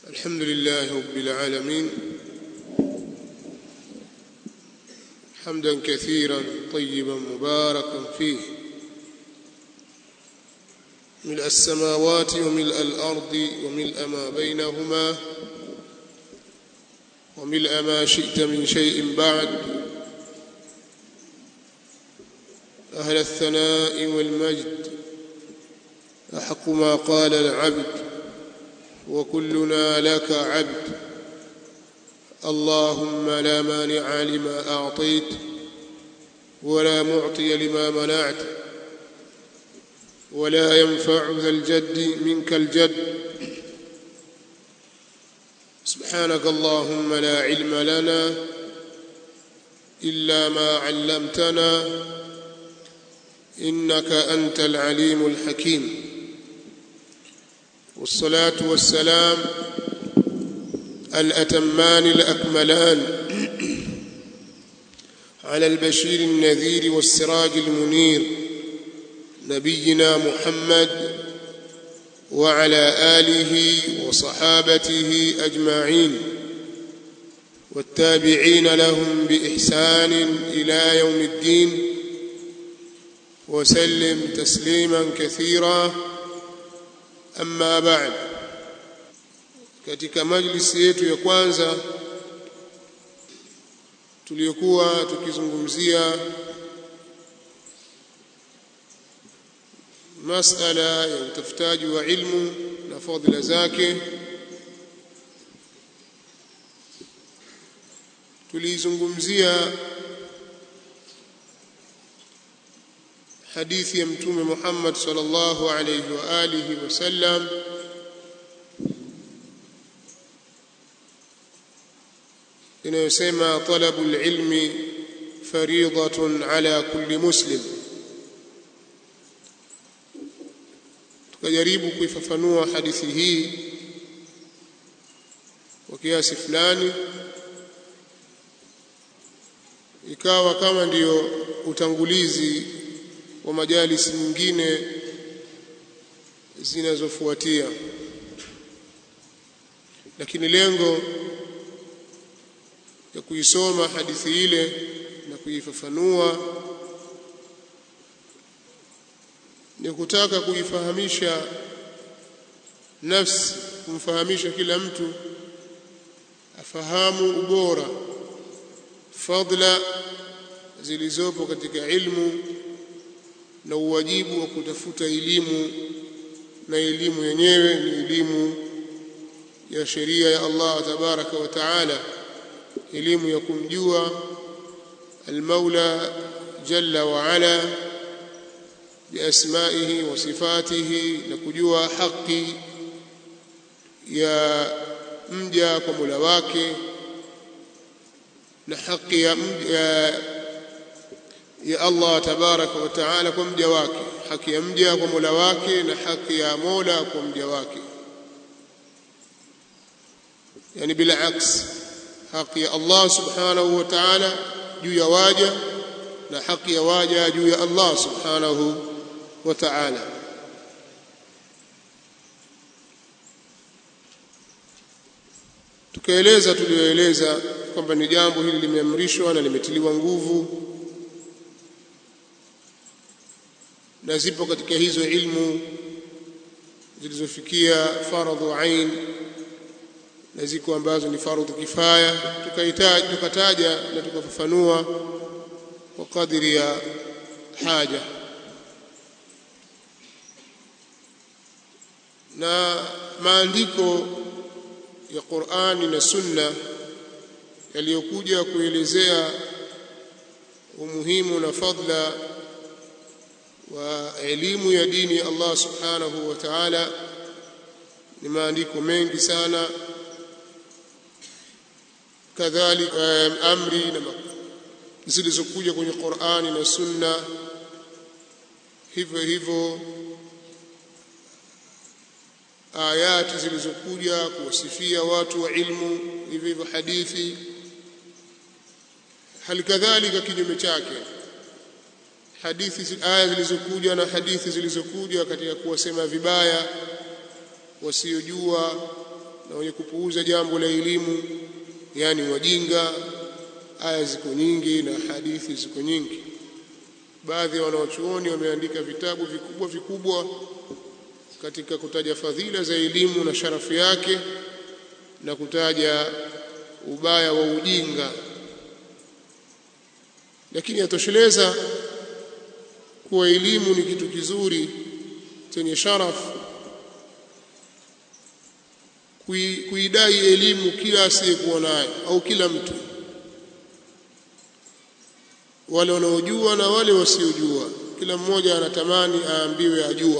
الحمد لله رب العالمين حمدا كثيرا طيبا مباركا فيه ملء السماوات وملء الارض وملء ما بينهما وملء ما شئت من شيء بعد اهل الثناء والمجد احق ما قال العبد وكلنا لك عبد اللهم لا مانع لما اعطيت ولا معطي لما منعت ولا ينفع ذا الجد منك الجد سبحانك اللهم لا علم لنا الا ما علمتنا انك انت العليم الحكيم والصلاه والسلام الاتمان الاكملان على البشير النذير والسراج المنير نبينا محمد وعلى اله وصحابته اجمعين والتابعين لهم باحسان الى يوم الدين وسلم تسليما كثيرا amma ba'd katika majlisi yetu ya kwanza tuliyokuwa tukizungumzia masala ya utafutaji wa ilmu na fadhila zake tulizungumzia hadithi ya mtume Muhammad sallallahu alayhi wa alihi wasallam inayosema talabu alilmi fariidatun ala kulli muslim tukajaribu kuifafanua hadithi hii kwa kiasi fulani ikawa kama ndiyo utangulizi wa majalisi nyingine zinazofuatia lakini lengo ya kuisoma hadithi ile na kuifafanua ni kutaka kuifahamisha nafsi kumfahamisha kila mtu afahamu ubora fadla zilizopo katika ilmu na uwajibu wa kutafuta elimu na elimu yenyewe ni elimu ya sheria ya Allah tabaraka wa taala elimu ya kumjua المولى جل وعلا بأسمائه وصفاته نكجوا حقي يا mja kwa Mola wake na haki ya mja ya Allah tabaraka wa taala kwa mja wake haki ya mja kwa Mola wake na haki ya Mola kwa mja wake yani bila aks haki ya Allah subhanahu wa ta'ala juu ya waja na haki ya waja juu ya Allah subhanahu wa ta'ala tukaeleza tulioeleza kwamba ni jambo hili limeamrishwa na limetiliwa nguvu na zipo katika hizo ilmu zilizofikia faradhu ain na ziko ambazo ni faradhu kifaya tukahitaji tukataja na tukafafanua kwa kadiri ya haja na maandiko ya Qur'ani na Sunna yaliyokuja kuelezea umuhimu na fadla wa elimu ya dini ya Allah subhanahu wa ta'ala ni maandiko mengi sana kadhalika amri na zilizokuja kwenye Qur'ani na Sunna hivyo hivyo ayati zilizokuja kuwasifia watu wa ilmu hivyo hivyo hadithi hali kadhalika kinyume chake hadithi aya zilizokuja na hadithi zilizokuja katika kuwasema vibaya wasiojua na wenye kupuuza jambo la elimu yani wajinga aya ziko nyingi na hadithi ziko nyingi baadhi ya wanawachuoni wameandika vitabu vikubwa vikubwa katika kutaja fadhila za elimu na sharafu yake na kutaja ubaya wa ujinga lakini yatosheleza kuwa elimu ni kitu kizuri chenye sharafu kuidai elimu kila asiyekuwa nayo au kila mtu wale wanaojua na wale wasiojua kila mmoja anatamani aambiwe ajua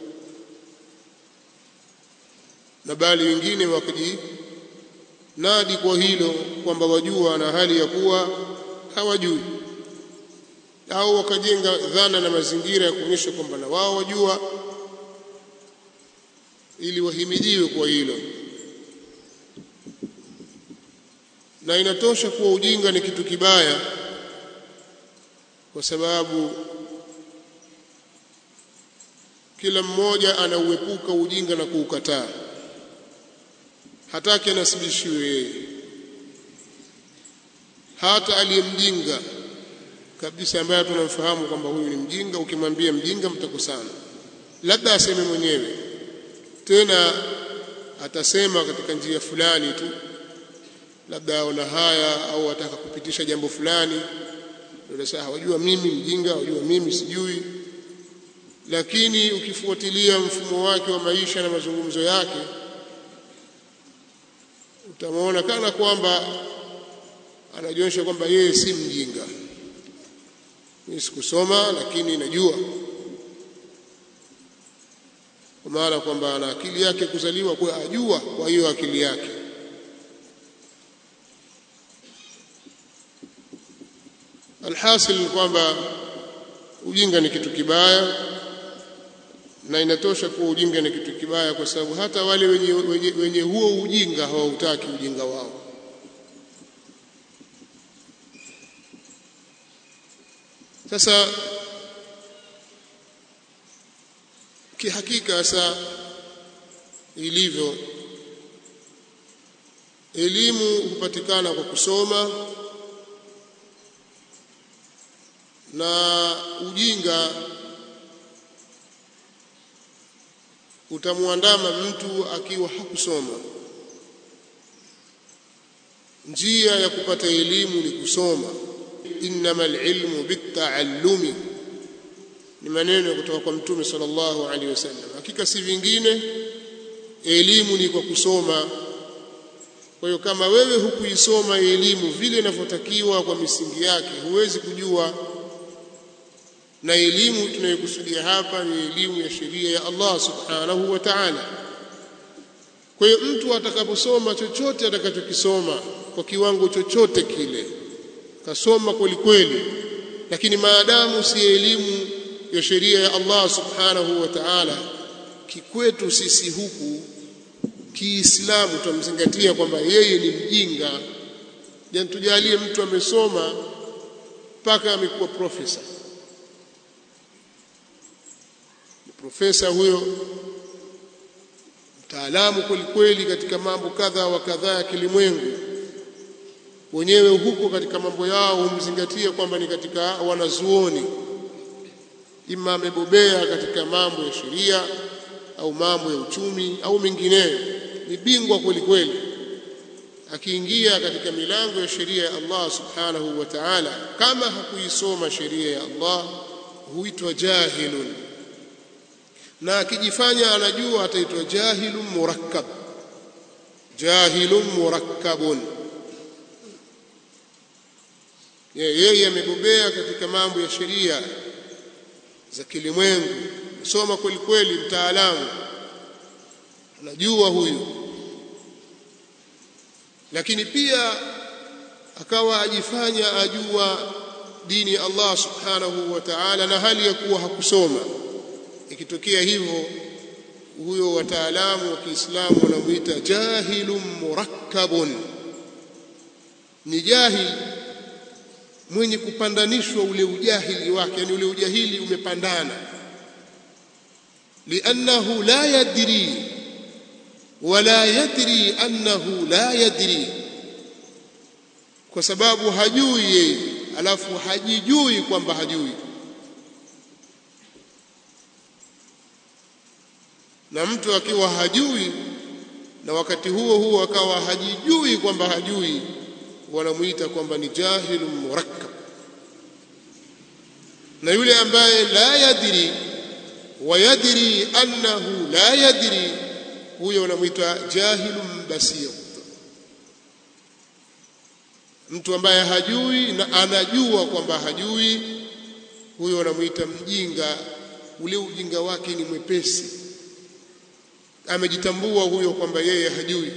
na bali wengine wakijinadi kwa hilo kwamba wajua na hali ya kuwa hawajui au wakajenga dhana na mazingira ya kuonyesha kwamba na wao wajua ili wahimidiwe kwa hilo na inatosha kuwa ujinga ni kitu kibaya kwa sababu kila mmoja anauepuka ujinga na kuukataa hataki anasibishiwe yeye hata aliyemjinga kabisa ambaye tunamfahamu kwamba huyu ni mjinga ukimwambia mjinga mtakosana labda aseme mwenyewe tena atasema katika njia fulani tu labda aona haya au ataka kupitisha jambo fulani ndio sasa wajua mimi mjinga wajua mimi sijui lakini ukifuatilia mfumo wake wa maisha na mazungumzo yake utamwona kana kwamba anajionyesha kwamba yeye si mjinga mimi sikusoma lakini najua kwa maana kwamba ana akili yake kuzaliwa kwa ajua kwa hiyo akili yake alhasil ni kwamba ujinga ni kitu kibaya na inatosha kuwa ujinga ni kitu kibaya kwa sababu hata wale wenye, wenye, wenye huo ujinga hawautaki ujinga wao sasa kihakika sasa ilivyo elimu hupatikana kwa kusoma na ujinga utamwandama mtu akiwa hakusoma njia ya kupata elimu ni kusoma innamal ilmu bitaallumi ni maneno kutoka kwa mtume sallallahu alaihi wasallam hakika si vingine elimu ni kwa kusoma kwa hiyo kama wewe hukuisoma elimu vile inavyotakiwa kwa misingi yake huwezi kujua na elimu tunayokusudia hapa ni elimu ya sheria ya Allah subhanahu wa ta'ala kwa hiyo mtu atakaposoma chochote atakachokisoma kwa kiwango chochote kile kasoma kweli kweli lakini maadamu si elimu ya sheria ya Allah subhanahu wa ta'ala kikwetu sisi huku kiislamu tumzingatia kwamba yeye ni mjinga yani tujalie mtu amesoma mpaka amekuwa profesa profesa huyo mtaalamu kweli kweli katika mambo kadha wa kadhaa ya kilimwengu wenyewe huko katika mambo yao humzingatia kwamba ni katika wanazuoni ima amebobea katika mambo ya sheria au mambo ya uchumi au mengineyo ni bingwa kweli kweli akiingia katika milango ya sheria ya Allah subhanahu wa ta'ala kama hakuisoma sheria ya Allah huitwa jahilun na akijifanya anajua ataitwa jahilun murakkab jahilun murakkabun yeye amebobea katika mambo ya sheria za kilimwengu soma kweli kweli mtaalamu anajua huyu lakini pia akawa ajifanya ajua dini ya Allah subhanahu wa ta'ala na hali ya kuwa hakusoma ikitokea hivyo huyo wataalamu wa Kiislamu wanamuita jahilun murakkabun ni jahil mwenye kupandanishwa ule ujahili wake yani ule ujahili umepandana liannahu la yadri wala yadri annahu la yadri kwa sababu hajui yeye alafu hajijui kwamba hajui na mtu akiwa hajui na wakati huo huo akawa hajijui kwamba hajui wanamuita kwamba ni jahilun murakkab na yule ambaye la yadri wa yadri annahu la yadri huyo wanamuita jahilun basir mtu ambaye hajui na anajua kwamba hajui huyo wanamuita mjinga ule ujinga wake ni mwepesi amejitambua huyo kwamba yeye hajui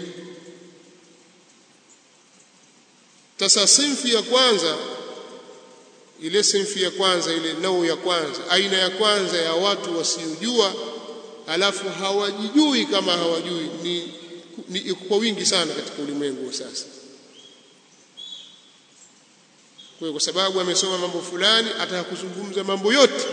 sasa sinfi ya kwanza ile sinfi ya kwanza ile nau ya kwanza aina ya kwanza ya watu wasiojua alafu hawajijui kama hawajui ni, ni kwa wingi sana katika ulimwengu wa sasa kwa kwa sababu amesoma mambo fulani ataka kuzungumza mambo yote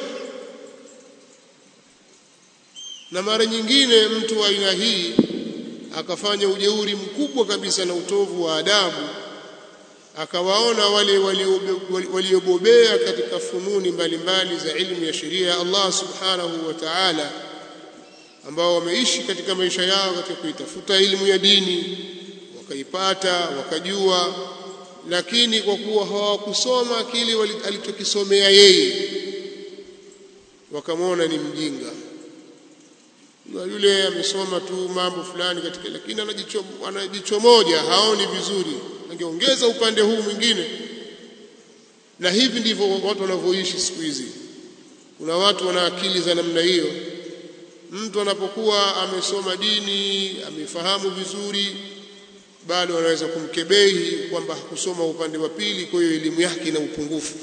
na mara nyingine mtu wa aina hii akafanya ujeuri mkubwa kabisa na utovu wa adabu akawaona wale waliobobea katika fununi mbalimbali za ilmu ya sheria ya Allah subhanahu wa ta'ala ambao wameishi katika maisha yao katika kuitafuta elimu ya dini wakaipata wakajua lakini kwa kuwa hawakusoma kile alichokisomea yeye wakamwona ni mjinga na yule amesoma tu mambo fulani katika lakini anajicho anajicho moja haoni vizuri angeongeza upande huu mwingine na hivi ndivyo watu wanavyoishi siku hizi kuna watu wana akili za namna hiyo mtu anapokuwa amesoma dini amefahamu vizuri bado anaweza kumkebehi kwamba hakusoma upande wa pili kwa hiyo elimu yake ina upungufu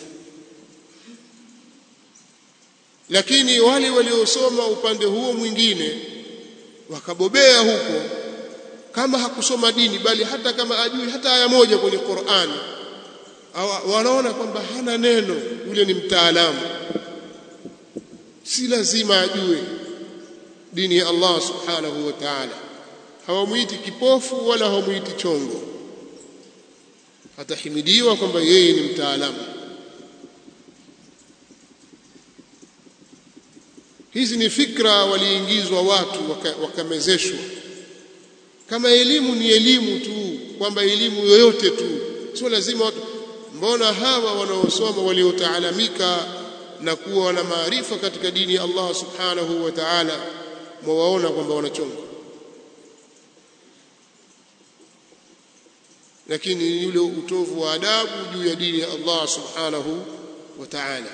lakini wale waliosoma upande huo mwingine wakabobea huko kama hakusoma dini bali hata kama ajui hata aya moja kwenye Qur'ani wanaona kwamba hana neno yule ni mtaalamu si lazima ajue dini ya Allah subhanahu wa ta'ala hawamuiti kipofu wala hawamuiti chongo atahimidiwa kwamba yeye ni mtaalamu hizi ni fikra waliingizwa watu wakamezeshwa waka kama elimu ni elimu tu kwamba elimu yoyote tu sio lazima watu mbona hawa wanaosoma waliotaalamika na kuwa na maarifa katika dini ya Allah subhanahu wa ta'ala mwawaona kwamba wanachonga lakini yule utovu wa adabu juu ya dini ya Allah subhanahu wa ta'ala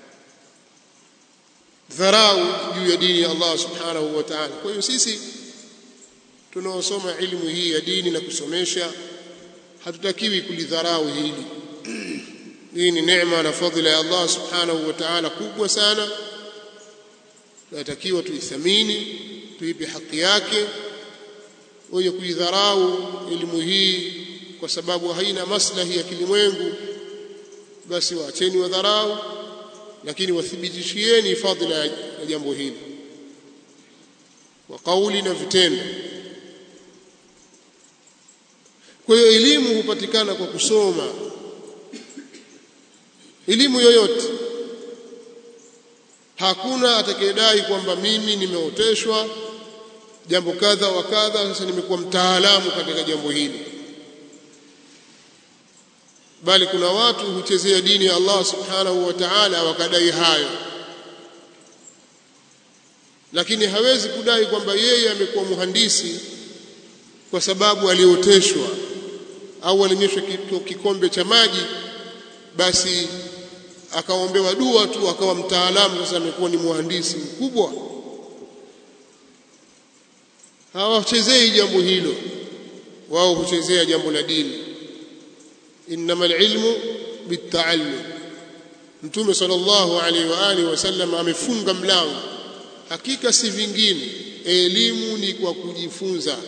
dharau juu ya dini ya Allah subhanahu wa ta'ala kwa hiyo sisi tunaosoma ilmu hii ya dini na kusomesha hatutakiwi kulidharau hili hii ni neema na fadhila ya Allah subhanahu wa ta'ala kubwa sana tunatakiwa tuithamini tuipe haki yake wenye kuidharau elimu hii kwa sababu haina maslahi ya kilimwengu basi waacheni wadharau lakini wathibitishieni fadhila ya jambo hili kwa kauli na vitendo kwa hiyo elimu hupatikana kwa kusoma elimu yoyote hakuna atakayedai kwamba mimi nimeoteshwa jambo kadha wa kadha sasa nimekuwa mtaalamu katika jambo hili bali kuna watu huchezea dini ya Allah subhanahu wa ta'ala wakadai hayo lakini hawezi kudai kwamba yeye amekuwa muhandisi kwa sababu alioteshwa au alinyeshwa kikombe cha maji basi akaombewa dua tu akawa mtaalamu sasa amekuwa ni muhandisi mkubwa hawachezei jambo hilo wao huchezea jambo la dini innamal ilmu bitaallum mtume sallallahu alaihi wa alihi wasallam amefunga mlango hakika si vingine elimu ni kwa kujifunza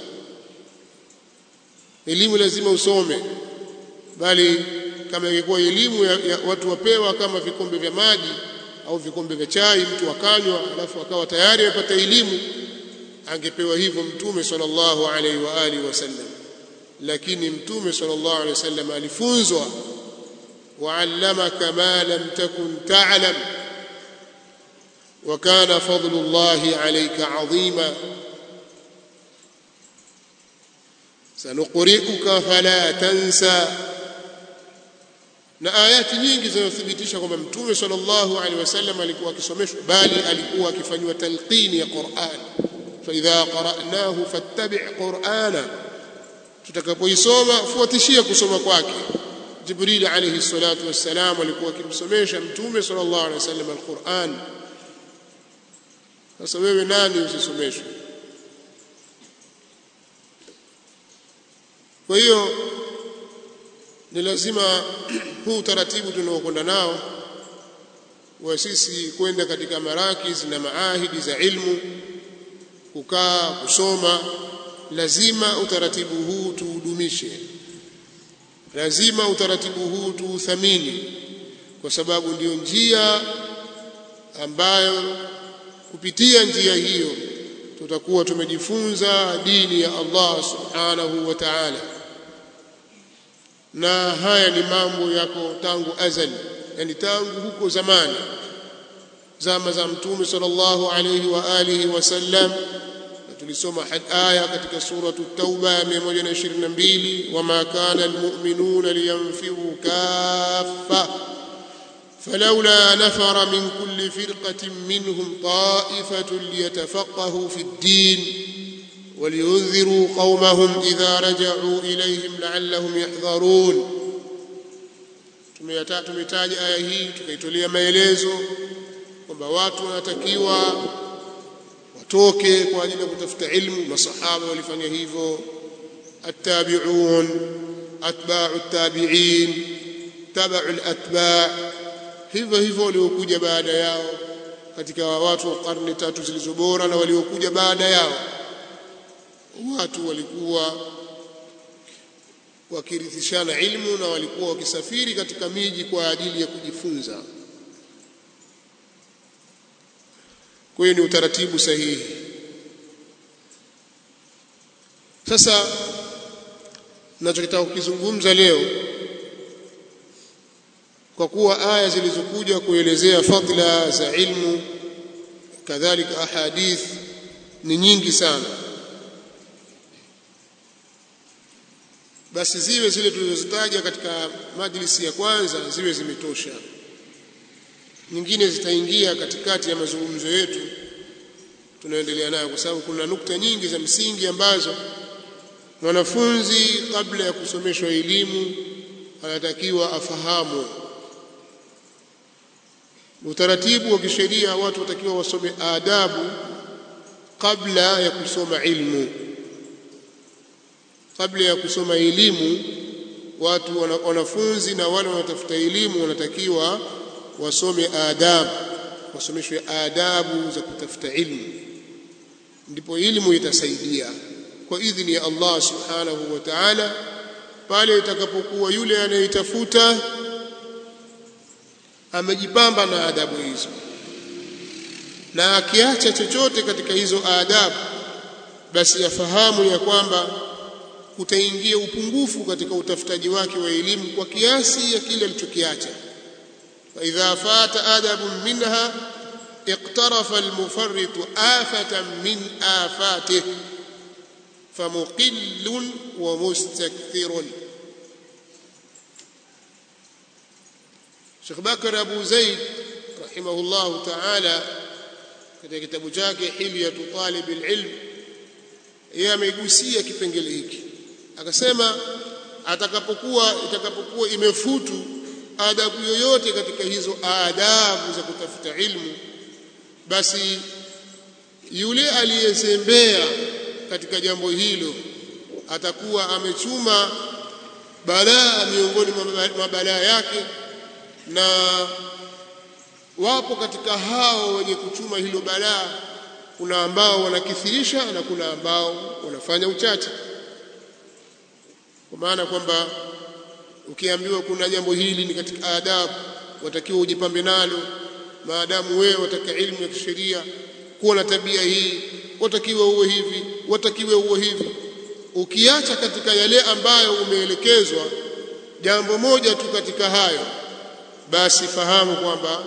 elimu lazima usome bali kama ingekuwa elimu ya, ya watu wapewa kama vikombe vya maji au vikombe vya chai mtu akanywa alafu akawa tayari amepata elimu angepewa hivyo mtume sallallahu alaihi wa alihi wasallam lakini mtume sallallahu alaihi wasallam alifunzwa wa'allamaka ma lam takun ta'lam wa kana fadlullahi alayka 'azima sanuqri'uka fala tansa na ayati nyingi zinathibitisha kwamba mtume sallallahu alaihi wasallam alikuwa akisomeshwa bali alikuwa akifanywa talqini ya Qur'an fa idha qara'nahu fattabi' qur'ana tutakapoisoma fuatishia kusoma kwake Jibril alayhi salatu wassalam alikuwa akimsomesha mtume sallallahu alaihi wasallam alquran sasa wewe nani usisomeshwe kwa hiyo ni lazima huu taratibu tunaokwenda nao wa sisi kwenda katika marakiz na maahidi za ilmu kukaa kusoma lazima utaratibu huu tuudumishe lazima utaratibu huu tuuthamini kwa sababu ndiyo njia ambayo kupitia njia hiyo tutakuwa tumejifunza dini ya Allah subhanahu wa ta'ala na haya ni mambo yako tangu azali yani tangu huko zamani zama za mtume sallallahu alayhi wa alihi wasallam tulisoma aya katika suratu tauba ya 122 wama kana almu'minuna liyanfiru kaffa فلولا نفر من كل فرقة منهم طائفة ليتفقهوا في الدين ولينذروا قومهم إذا رجعوا إليهم لعلهم يحذرون tumetaja aya hii tukaitolea maelezo kwamba watu wanatakiwa watoke kwa ajili ya kutafuta ilmu masahaba walifanya hivyo attabi'un atba'u attabi'in tabu'u alatba' hivyo hivyo waliokuja baada yao katika watu wa karne tatu zilizobora na waliokuja baada yao watu walikuwa wakirithishana ilmu na walikuwa wakisafiri katika miji kwa ajili ya kujifunza kwa hiyo ni utaratibu sahihi sasa ninachotaka kukizungumza leo kwa kuwa aya zilizokuja kuelezea fadla za ilmu kadhalika ahadith ni nyingi sana basi ziwe zile tulizozitaja katika majlisi ya kwanza ziwe zimetosha nyingine zitaingia katikati ya mazungumzo yetu tunaendelea nayo kwa sababu kuna nukta nyingi za msingi ambazo mwanafunzi kabla ya kusomeshwa elimu anatakiwa afahamu utaratibu wa kisheria watu watakiwa wasome adabu kabla ya kusoma ilmu kabla ya kusoma elimu watu wanafunzi na wale wanaotafuta elimu wanatakiwa wasome adabu wasomeshwe adabu za kutafuta ilmu ndipo elimu itasaidia kwa idhini ya Allah subhanahu wa ta'ala pale itakapokuwa yule anayetafuta amejipamba na adabu hizo na akiacha chochote katika hizo adabu basi afahamu ya kwamba kutaingia upungufu katika utafutaji wake wa elimu kwa kiasi ya kile alichokiacha fa idha fata adabun minha اقترف المفرط آفة من آفاته فمقل ومستكثر Sheikh Bakar Abu Zaid rahimahullahu ta'ala katika kitabu chake Hilyatu Talib al-Ilm yeye amegusia kipengele hiki akasema atakapokuwa itakapokuwa imefutu adabu yoyote katika hizo adabu za kutafuta ilmu basi yule aliyezembea katika jambo hilo atakuwa amechuma balaa miongoni mwa balaa yake na wapo katika hao wenye kuchuma hilo balaa kuna ambao wanakithirisha na kuna ambao wanafanya uchache kwa maana kwamba ukiambiwa kuna jambo hili ni katika adabu watakiwa ujipambe nalo maadamu wewe wataka ilmu ya kisheria kuwa na tabia hii watakiwa uwe hivi watakiwa uwe hivi ukiacha katika yale ambayo umeelekezwa jambo moja tu katika hayo basi fahamu kwamba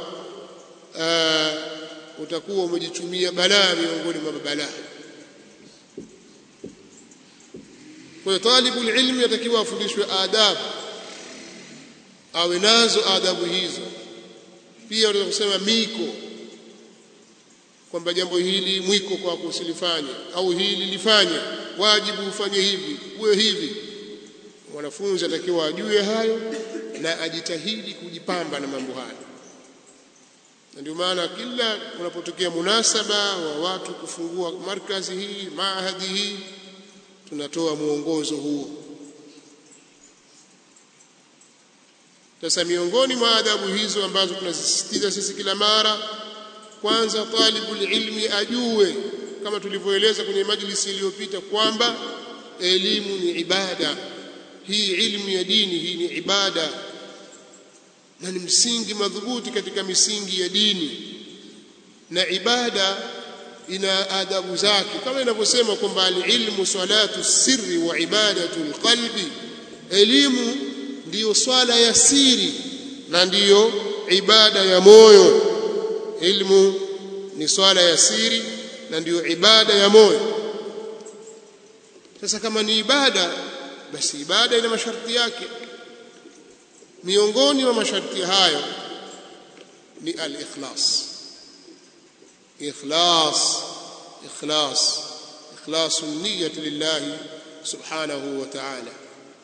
uh, utakuwa umejichumia balaa miongoni mwa balaa kwa hiyo talibul ilmi atakiwa afundishwe adabu awe nazo adabu hizo pia unaweza kusema miko kwamba jambo hili mwiko kwako usilifanye au hili lifanye wajibu ufanye hivi uwe hivi mwanafunzi atakiwa ajue hayo na ajitahidi kujipamba na mambo hayo na ndio maana kila unapotokea munasaba wa watu kufungua markazi hii maahadi hii tunatoa mwongozo huo sasa miongoni mwa adabu hizo ambazo tunazisisitiza sisi kila mara kwanza talibul ilmi ajue kama tulivyoeleza kwenye majlisi iliyopita kwamba elimu ni ibada hii ilmu ya dini hii ni ibada na ni msingi madhubuti katika misingi ya dini na ibada ina adabu zake kama inavyosema kwamba alilmu salatu sirri wa ibadatu alqalbi elimu ndiyo swala ya siri na ndiyo ibada ya moyo ilmu ni swala ya siri na ndiyo ibada ya moyo sasa kama ni ibada basi ibada ina masharti yake miongoni mwa masharti hayo ni al-ikhlas ikhlas ikhlas ikhlasu niyyati lillahi subhanahu wa ta'ala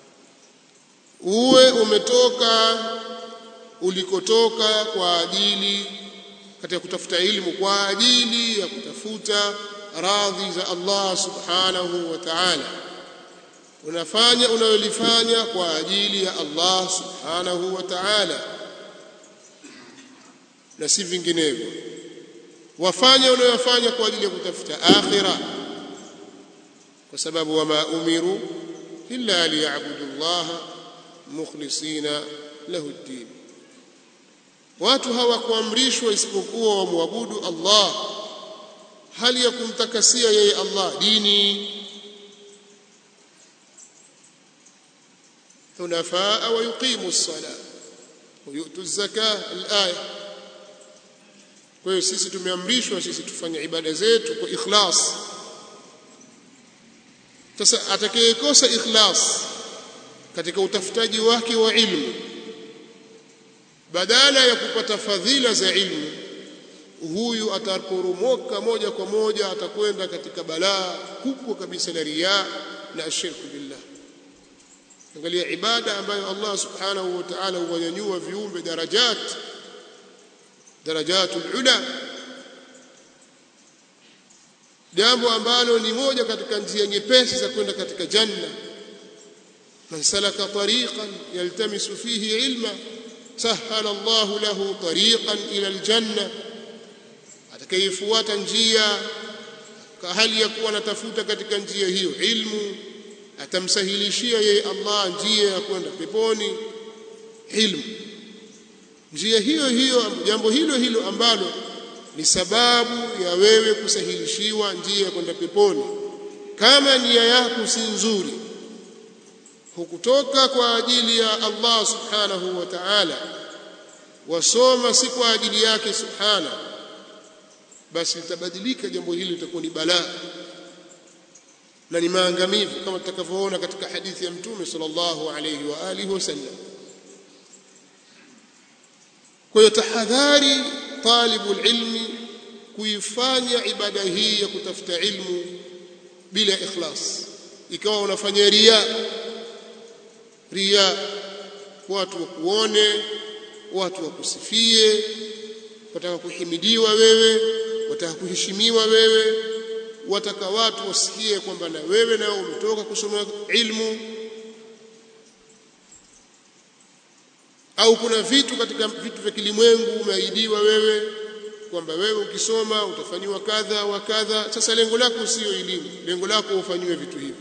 uwe umetoka ulikotoka kwa ajili katika kutafuta ilmu kwa ajili ya kutafuta radhi za Allah subhanahu wa ta'ala unafanya unayolifanya kwa ajili ya Allah subhanahu wa ta'ala na si vinginevyo wafanye unayofanya kwa ajili ya kutafuta akhira kwa sababu wama umiru illa liya'budu Allah mukhlisina lahu ad-din watu hawakuamrishwa isipokuwa wamwabudu Allah hali ya kumtakasia yeye Allah dini حنفاء ويقيموا الصلاة ويؤتوا الزكاة الآية kwa hiyo sisi tumeamrishwa sisi tufanye ibada zetu kwa ikhlas sasa atakayekosa ikhlas katika utafutaji wake wa ilmu badala ya kupata fadhila za ilmu huyu ataporomoka moja kwa moja atakwenda katika balaa kubwa kabisa la riya na ashirku billah angalia ibada ambayo Allah subhanahu wa ta'ala huwanyanyua viumbe darajat darajatul ula jambo ambalo ni moja katika njia nyepesi za kwenda katika janna man salaka tariqan yaltamisu fihi ilma sahala Allah lahu tariqan ila aljanna atakayefuata njia hali ya kuwa anatafuta katika njia hiyo ilmu atamsahilishia yeye Allah njia ya kwenda peponi ilmu njia hiyo hiyo jambo hilo hilo ambalo ni sababu ya wewe kusahilishiwa njia ya kwenda peponi kama nia yako si nzuri hukutoka kwa ajili ya Allah subhanahu wa ta'ala wasoma si kwa ajili yake subhana basi litabadilika jambo hili litakuwa ni balaa na ni maangamivu kama tutakavyoona katika hadithi ya mtume sallallahu alayhi wa alihi wasallam kwa hiyo tahadhari talibul ilmi kuifanya ibada hii ya kutafuta ilmu bila ikhlas ikawa unafanya ria ria watu wakuone watu wakusifie wataka kuhimidiwa wewe wataka kuheshimiwa wewe wataka watu wasikie kwamba na wewe nao umetoka kusoma ilmu au kuna vitu katika vitu vya kilimwengu umeahidiwa wewe kwamba wewe ukisoma utafanyiwa kadha wa kadha sasa lengo lako sio elimu lengo lako ufanyiwe vitu hivi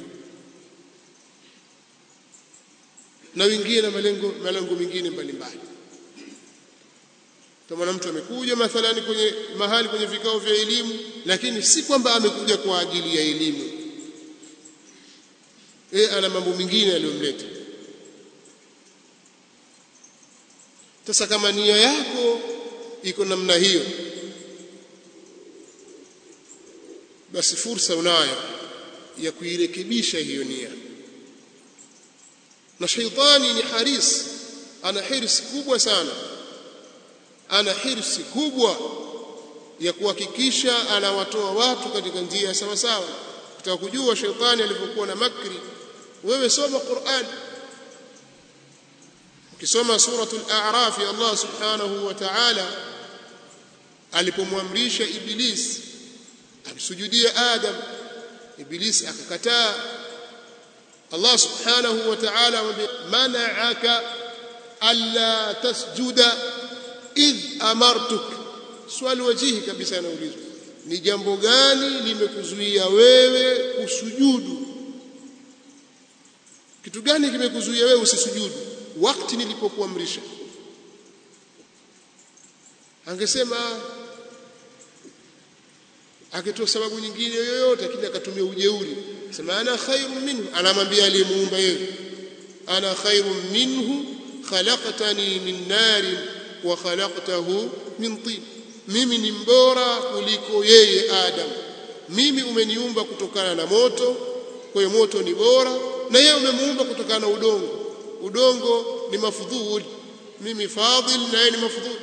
na wengine na malengo malengo mengine mbalimbali kama mtu amekuja mathalani kwenye mahali kwenye vikao vya elimu lakini si kwamba amekuja kwa ajili ya elimu e ana mambo mengine aliyomleta sasa kama nia yako iko namna hiyo basi fursa unayo ya kuirekebisha hiyo nia na shaitani ni haris ana hirsi kubwa sana ana hirsi kubwa ya kuhakikisha anawatoa watu katika njia sawa sawa kutaka kujua shaitani alivyokuwa na makri wewe soma Qur'an ukisoma suratul a'raf ya Allah subhanahu wa ta'ala alipomwamrisha iblis amsujudie adam iblis akakataa Allah subhanahu wa ta'ala mana'aka alla tasjuda idh amartuk swali wajihi kabisa anaulizwa ni jambo gani limekuzuia wewe kusujudu kitu gani kimekuzuia wewe usisujudu wakati nilipokuamrisha angesema akitoa sababu nyingine yoyote lakini akatumia ujeuri sema ana khairun minhu anamwambia aliyemuumba yeye ana khairun minhu khalaqtani min narin wa khalaqtahu min tin mimi ni mbora kuliko yeye adam mimi umeniumba kutokana na moto kwa hiyo moto ni bora na yeye umemuumba kutokana na udongo udongo ni mafudhul mimi fadhil na yeye ni mafudhul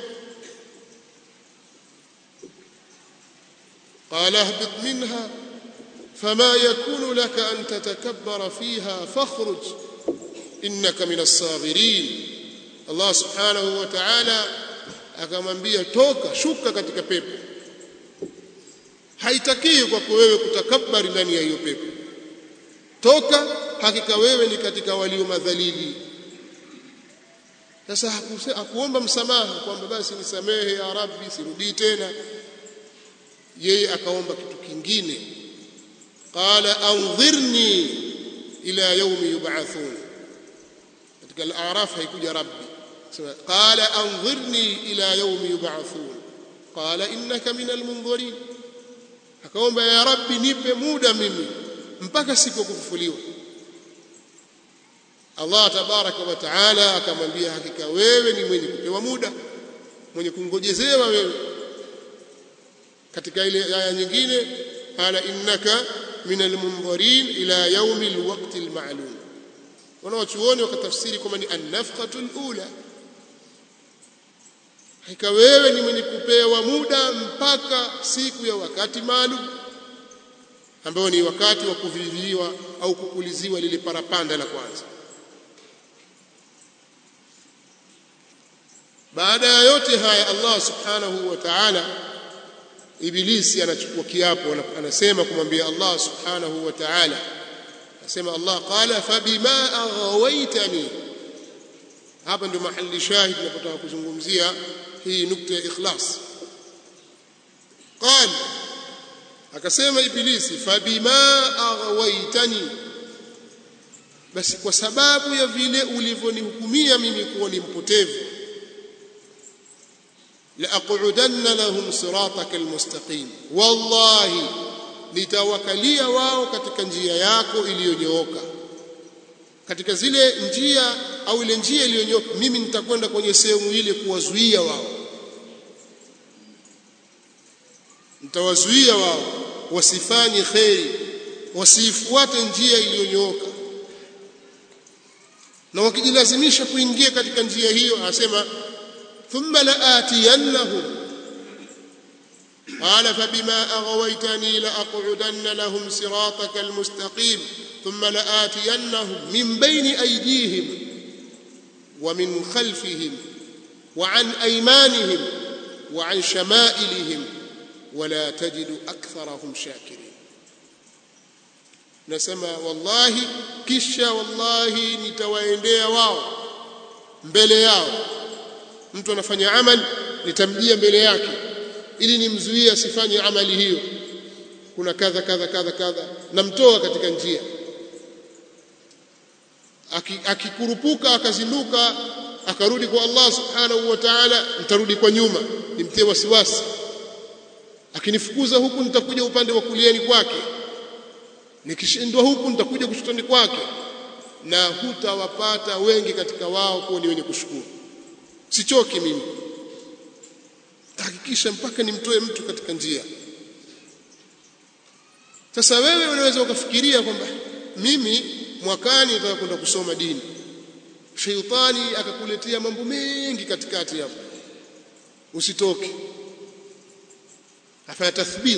قال اهبط منها فما يكون لك أن تتكبر فيها فاخرج إنك من الصاغرين الله سبحانه وتعالى akamwambia toka shuka katika pepo haitakii kwako wewe kutakabari ndani ya hiyo pepo toka hakika wewe ni katika walio madhalili sasa hakuomba msamaha kwamba basi nisamehe ya rabbi sirudii tena yeye akaomba kitu kingine qala anzirni ila yawmi yub'athun katika al-a'raf haikuja rabbi sema qala anzirni ila yawmi yub'athun qala innaka min al-munzirin akaomba ya rabbi nipe muda mimi mpaka siku ya kufufuliwa Allah tabaraka wa taala akamwambia hakika wewe ni mwenye kupewa muda mwenye kungojezewa wewe katika ile aya nyingine qala innaka min almunzirin ila yaumi alwaqti almalum wanawachuoni wakatafsiri kwamba ni annafqatu alula hakika wewe ni mwenye kupewa muda mpaka siku ya wakati maalum ambao ni wakati wa kuviviwa au kupuliziwa lile parapanda la kwanza baada ya yote haya Allah subhanahu wa ta'ala ibilisi anachukua kiapo anasema kumwambia Allah subhanahu wa ta'ala anasema Allah qala fabima aghawaitani hapa ndio mahali shahid tunapotaka kuzungumzia hii nukta ya ikhlas qala akasema ibilisi fabima aghawaitani basi kwa sababu ya vile ulivyonihukumia mimi kuwa ni mpotevu لأقعدن لهم صراطك المستقيم والله nitawakalia wao katika njia yako iliyonyooka katika zile njia au ile njia iliyonyooka mimi nitakwenda kwenye sehemu ile kuwazuia wao nitawazuia wao wasifanye kheri wasiifuate njia iliyonyooka na wakijilazimisha kuingia katika njia hiyo anasema ثم لآتينهم قال فبما أغويتني لأقعدن لهم صراطك المستقيم ثم لآتينهم من بين أيديهم ومن خلفهم وعن أيمانهم وعن شمائلهم ولا تجد أكثرهم شاكرين نسمى والله كشا والله نتويندea wao mbele yao mtu anafanya amali nitamjia mbele yake ili nimzuie asifanye amali hiyo kuna kadha kadha kadha kadha namtoa katika njia akikurupuka akazinduka akarudi kwa Allah subhanahu wa ta'ala nitarudi kwa nyuma nimtie wasiwasi akinifukuza huku nitakuja upande wa kuliani kwake nikishindwa huku nitakuja kushotoni kwake na hutawapata wengi katika wao kuwa ni wenye kushukuru sichoki mimi hakikisha mpaka nimtoe mtu katika njia sasa wewe unaweza ukafikiria kwamba mimi mwakani nataka kwenda kusoma dini sheitani akakuletea mambo mengi katikati hapo usitoke afanya tathbit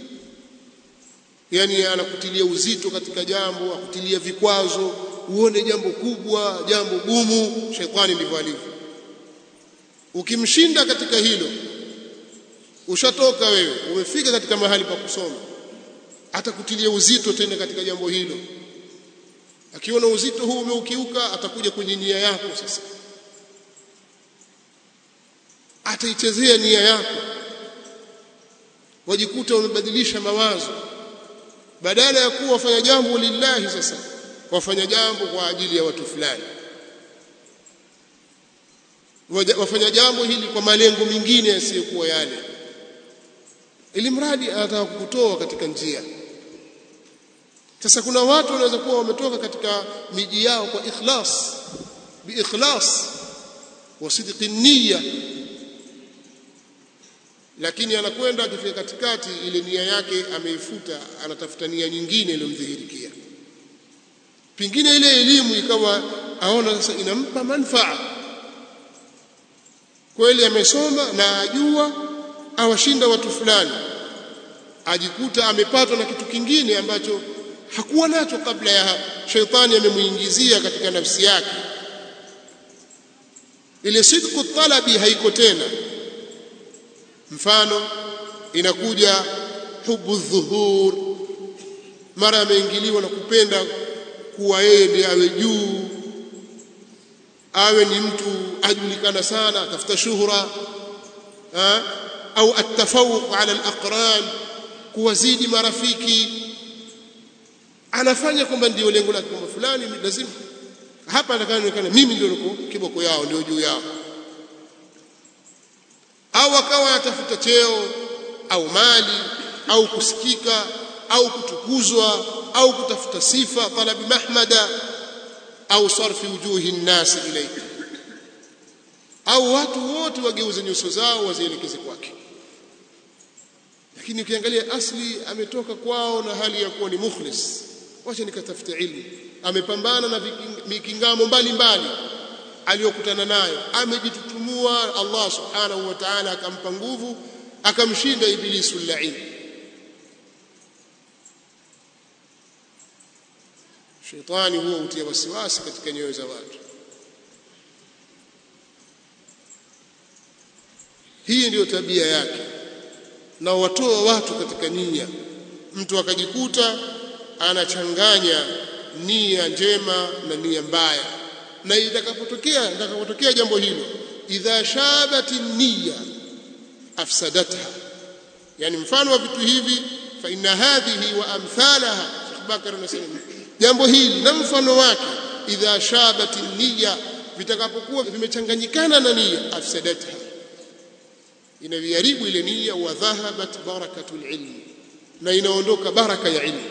yani anakutilia uzito katika jambo akutilia vikwazo uone jambo kubwa jambo gumu sheitani ndivyo alivyo ukimshinda katika hilo ushatoka wewe umefika katika mahali pa kusoma atakutilia uzito tena katika jambo hilo akiona uzito huu umeukiuka atakuja kwenye nia yako sasa ataichezea nia yako wajikuta wamebadilisha mawazo badala ya kuwa wafanya jambo lillahi sasa wafanya jambo kwa ajili ya watu fulani wafanya jambo hili kwa malengo mengine yasiyokuwa yale ili mradi anataka kukutoa katika njia sasa kuna watu wanaweza kuwa wametoka katika miji yao kwa ikhlas biikhlas wa sidqi niyya lakini anakwenda akifika katikati ile nia yake ameifuta anatafuta nia nyingine iliyomdhihirikia pengine ile elimu ikawa aona sasa inampa manufaa kweli amesoma na ajua awashinda watu fulani ajikuta amepatwa na kitu kingine ambacho hakuwa nacho kabla ya hapo sheitani amemuingizia katika nafsi yake ile sidqu talabi haiko tena mfano inakuja hubu dhuhur mara ameingiliwa na kupenda kuwa yeye ndiye awe juu awe ni mtu ajulikana sana atafuta shuhra ha? au atafawuq ala alaqran kuwazidi marafiki anafanya kwamba ndio lengo lake kwamba fulani lazima hapa atakaonekana mimi ndio niko kiboko yao ndio juu yao au akawa atafuta cheo au mali au kusikika au kutukuzwa au kutafuta sifa talabi mahmada au sarfi wujuhi nnasi ilayka au watu wote wageuze nyuso zao wazielekeze kwake lakini ukiangalia asli ametoka kwao na hali ya kuwa ni mukhlis wacha nikatafute ilmu amepambana na mikingamo mbalimbali aliyokutana nayo amejitutumua Allah subhanahu wa ta'ala akampa nguvu akamshinda ibilisu lain shetani huwa hutia wasiwasi katika nyoyo za watu hii ndiyo tabia yake na watoa watu katika nia mtu akajikuta anachanganya nia njema na nia mbaya na itakapotokea itakapotokea jambo hilo idha shabati niyya afsadatha yani mfano wa vitu hivi fa inna hadhihi wa amthalaha Sheikh Bakar anasema jambo hili na mfano wake idha shabati niyya vitakapokuwa vimechanganyikana na nia afsadatha inaviharibu ile nia wa dhahabat barakatul ilmi na inaondoka baraka ya ilmu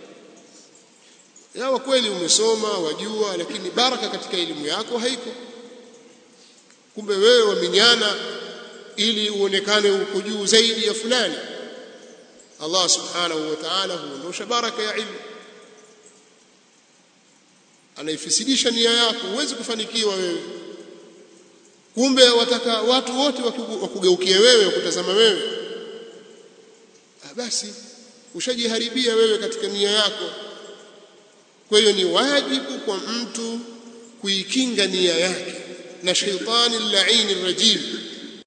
yawa kweli umesoma wajua lakini baraka katika elimu yako haiko kumbe wewe waminyana ili uonekane uko juu zaidi ya fulani Allah subhanahu wa ta'ala huondosha baraka ya ilmu anaifisidisha nia yako huwezi kufanikiwa wewe kumbe wataka watu wote wakugeukie wewe wakutazama wewe ah basi ushajiharibia wewe katika nia yako kwa hiyo ni wajibu kwa mtu kuikinga nia yake na shaitani laini rajim